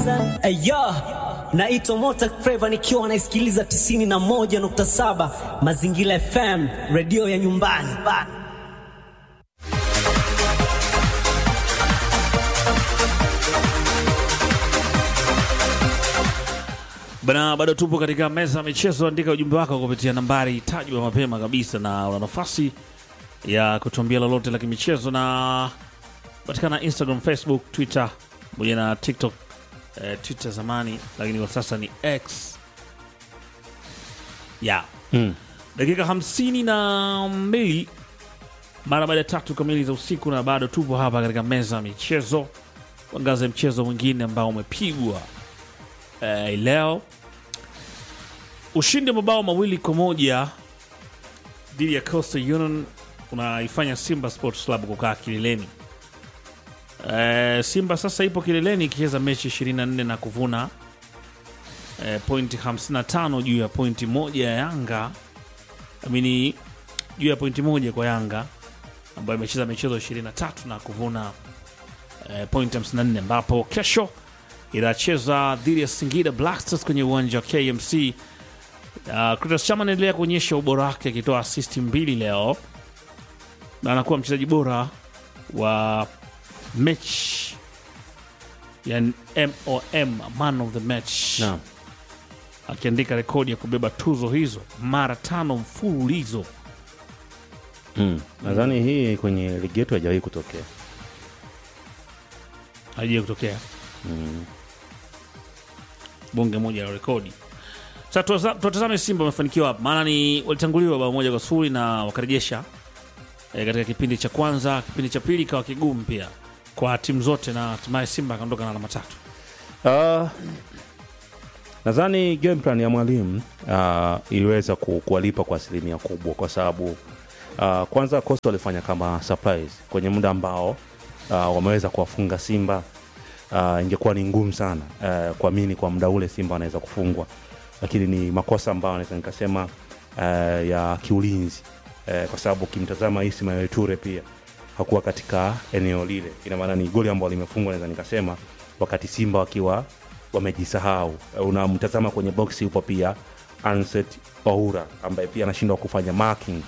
Ayo, naitwa Mota Flava nikiwa naisikiliza 91.7 Mazingira FM, redio ya nyumbani bana. Bana, bado tupo katika meza ya michezo. Andika ujumbe wako kupitia nambari tajwa mapema kabisa, na una nafasi ya kutuambia lolote la kimichezo, na patikana Instagram, Facebook, Twitter pamoja na TikTok. Eh, Twitter zamani, lakini kwa sasa ni X ya dakika hamsini na mbili mara baada ya tatu kamili za usiku, na bado tupo hapa katika meza ya michezo kuangaza mchezo mwingine ambao umepigwa eh, leo ushindi wa mabao mawili kwa moja dhidi ya Coastal Union unaifanya Simba Sports Club kukaa kileleni. Eh, Simba sasa ipo kileleni ikicheza mechi 24 na kuvuna eh, pointi 55 juu ya pointi moja ya Yanga, amini juu ya pointi moja kwa Yanga ambayo imecheza michezo 23 na kuvuna eh, pointi 54 ambapo kesho inacheza dhidi ya Singida Black Stars kwenye uwanja wa KMC. Uh, Clatous Chama anaendelea kuonyesha ubora wake akitoa asisti mbili leo na anakuwa mchezaji bora wa mechi ya MOM, man of the match Naam. akiandika rekodi ya kubeba tuzo hizo mara tano mfululizo. Mm. Nadhani hii kwenye ligi yetu haijawahi kutokea. haija kutokea bonge moja la rekodi. Sasa tuwaza- tuwatazame Simba wamefanikiwa hapa, maana ni walitanguliwa bao moja kwa sufuri na wakarejesha e, katika kipindi cha kwanza. Kipindi cha pili ikawa kigumu pia kwa timu zote, na hatimaye Simba akaondoka na alama tatu. Ah, nadhani game plan ya mwalimu ah, iliweza ku, kuwalipa kwa asilimia kubwa kwa sababu ah, kwanza Coastal walifanya kama surprise kwenye muda ambao ah, wameweza kuwafunga Simba. Ah, ingekuwa ni ngumu sana ah, kuamini kwa muda ule Simba wanaweza kufungwa, lakini ni makosa ambayo naweza nikasema ah, ya kiulinzi eh, kwa sababu ukimtazama Ismail Ture pia hakuwa katika eneo lile. Ina maana ni goli ambalo limefungwa, naweza nikasema wakati Simba wakiwa wamejisahau. Eh, Unamtazama kwenye boksi, yupo pia Anset Oura ambaye pia anashindwa kufanya marking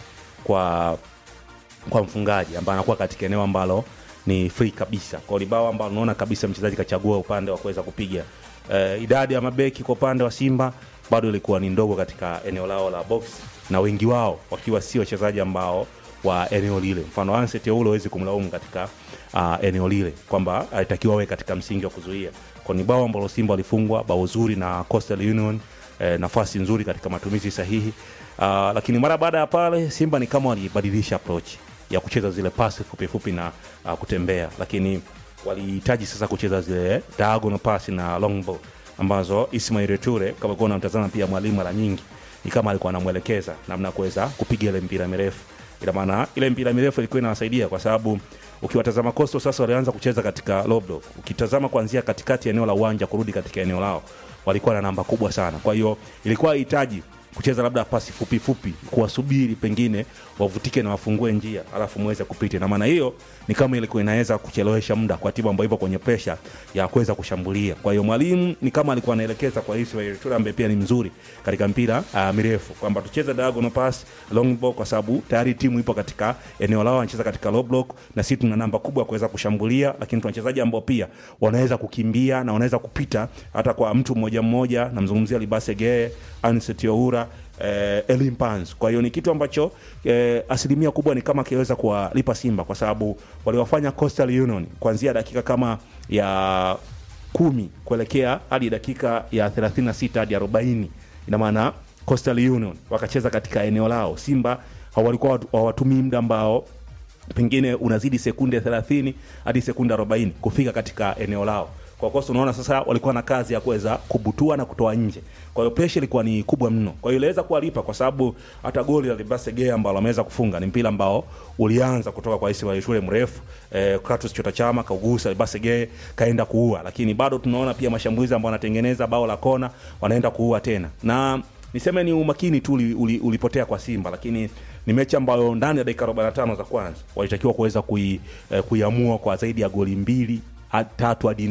kwa kwa mfungaji ambaye anakuwa katika eneo ambalo ni free kabisa kwa libao ambalo unaona kabisa mchezaji kachagua upande wa kuweza kupiga. Eh, idadi ya mabeki kwa upande wa Simba bado ilikuwa ni ndogo katika eneo lao la box, na wengi wao wakiwa si wachezaji ambao wa eneo lile. Mfano Anset ule huwezi kumlaumu katika uh, eneo lile kwamba alitakiwa awe katika msingi wa kuzuia. Kwa ni bao ambalo Simba walifungwa bao zuri na Coastal Union eh, nafasi nzuri katika matumizi sahihi. Uh, lakini mara baada ya pale Simba ni kama walibadilisha approach ya kucheza zile pasi fupi fupi na uh, kutembea, lakini walihitaji sasa kucheza zile diagonal pass na long ball ambazo Ismail Ture kama kuwa unamtazama pia mwalimu mara nyingi ni kama alikuwa anamwelekeza namna ya kuweza kupiga ile mpira mirefu. Ina maana ile mpira mirefu ilikuwa inawasaidia kwa sababu ukiwatazama Coastal sasa walianza kucheza katika low block. Ukitazama kuanzia katikati ya eneo la uwanja kurudi katika eneo lao walikuwa na namba kubwa sana. Kwa hiyo ilikuwa hahitaji kucheza labda pasi fupi fupi, kuwasubiri pengine wavutike na wafungue njia alafu muweze kupita. Na maana hiyo ni kama ilikuwa inaweza kuchelewesha muda kwa timu ambayo ipo kwenye presha ya kuweza kushambulia. Kwa hiyo mwalimu ni kama alikuwa anaelekeza kwa Ismail Ture ambaye pia ni mzuri katika mpira uh, mirefu kwamba tucheze diagonal pass, long ball kwa sababu tayari timu ipo katika eneo lao, anacheza katika low block na sisi tuna namba kubwa ya kuweza kushambulia, lakini tuna wachezaji ambao pia wanaweza kukimbia na wanaweza kupita hata kwa mtu mmoja mmoja. Namzungumzia Libase Geye, Anset Oura eh, Elim Pans. Kwa hiyo ni kitu ambacho eh, asilimia kubwa ni kama kiweza kuwalipa Simba kwa sababu waliwafanya Coastal Union kuanzia dakika kama ya kumi kuelekea hadi dakika ya 36 hadi 40. Ina maana Coastal Union wakacheza katika eneo lao, Simba hawalikuwa hawatumii muda ambao pengine unazidi sekunde 30 hadi sekunde 40 kufika katika eneo lao. Kwa kosa unaona sasa walikuwa na kazi ya kuweza kubutua na kutoa nje. Kwa hiyo pressure ilikuwa ni kubwa mno. Kwa hiyo iliweza kuwalipa kwa sababu hata goli la Libase Gea ambalo ameweza kufunga ni mpira ambao ulianza kutoka kwa Ismail Shule mrefu eh, Kratos Chota Chama kaugusa Libase Gea kaenda kuua, lakini bado tunaona pia mashambulizi ambao wanatengeneza bao la kona wanaenda kuua tena. Na niseme ni umakini tu uli, uli, ulipotea kwa Simba, lakini ni mechi ambayo ndani ya dakika 45 za kwanza walitakiwa kuweza kui, eh, kuiamua kwa zaidi ya goli mbili hadi tatu hadi nne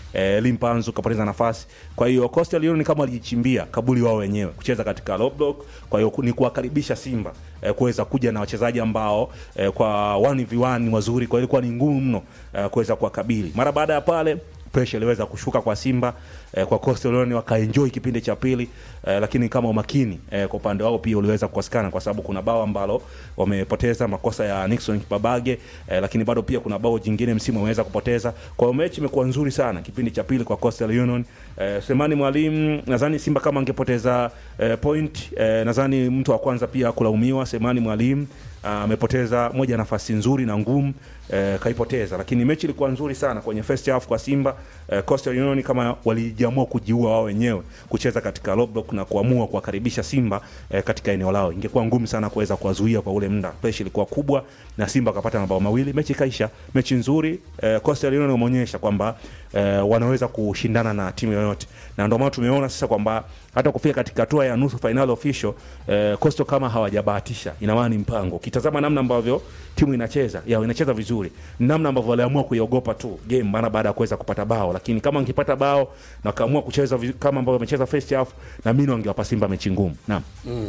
eh, Limpanzu kapoteza nafasi. Kwa hiyo Coastal Union kama walijichimbia kaburi wao wenyewe kucheza katika low block. Kwa hiyo ni kuwakaribisha Simba eh, kuweza kuja na wachezaji ambao eh, kwa 1v1 ni wazuri, kwa hiyo ilikuwa ni ngumu mno eh, kuweza kuwakabili. Mara baada ya pale pressure iliweza kushuka kwa Simba eh, kwa Coastal Union wakaenjoy kipindi cha pili eh, lakini kama umakini eh, kwa upande wao pia uliweza kukosekana kwa sababu kuna bao ambalo wamepoteza makosa ya Nixon Kibabage eh, lakini bado pia kuna bao jingine msimu wameweza kupoteza. Kwa hiyo mechi imekuwa nzuri sana kipindi cha pili kwa Coastal Union. Eh, Semani Mwalimu nadhani Simba kama angepoteza eh, point eh, nadhani mtu wa kwanza pia kulaumiwa Semani Mwalimu amepoteza moja ya nafasi nzuri na ngumu eh, kaipoteza, lakini mechi ilikuwa nzuri sana kwenye first half kwa Simba. Eh, Coastal Union kama walijiamua kujiua wao wenyewe kucheza katika low block na kuamua kuwakaribisha Simba eh, katika eneo lao, ingekuwa ngumu sana kuweza kuwazuia kwa ule muda. Pressure ilikuwa kubwa na Simba wakapata mabao mawili, mechi ikaisha. Mechi nzuri eh, Coastal Union wameonyesha kwamba eh, wanaweza kushindana na timu yoyote, na ndio maana tumeona sasa kwamba hata kufika katika hatua ya nusu final official eh, Coastal kama hawajabahatisha, ina maana ni mpango. Ukitazama namna ambavyo timu inacheza ya inacheza vizuri, namna ambavyo waliamua kuiogopa tu game mara baada ya kuweza kupata bao, lakini kama wangepata bao na wakaamua kucheza viz- kama ambavyo wamecheza first half, na mimi wangewapa Simba mechi ngumu. Naam.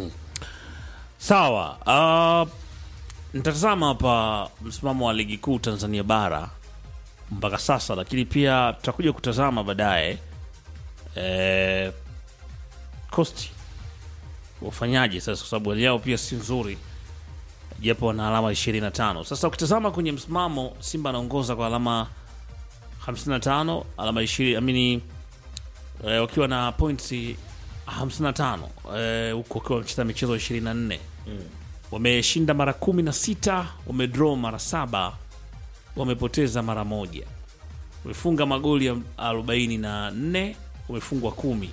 Sawa. Uh, nitatazama hapa msimamo wa ligi kuu Tanzania bara mpaka sasa, lakini pia tutakuja kutazama baadaye eh, Costi wafanyaje sasa, kwa sababu hali yao pia si nzuri, japo wana alama 25. Sasa ukitazama kwenye msimamo, Simba anaongoza kwa alama 55, alama 20 amini eh, wakiwa na points 55 eh, huko wakiwa wamecheza michezo 24 wameshinda mara kumi na sita wamedraw mara saba wamepoteza mara moja wamefunga magoli ya 44 wamefungwa kumi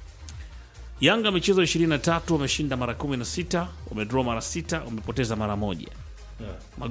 Yanga michezo 23 wameshinda mara 16 wamedraw mara sita wamepoteza mara moja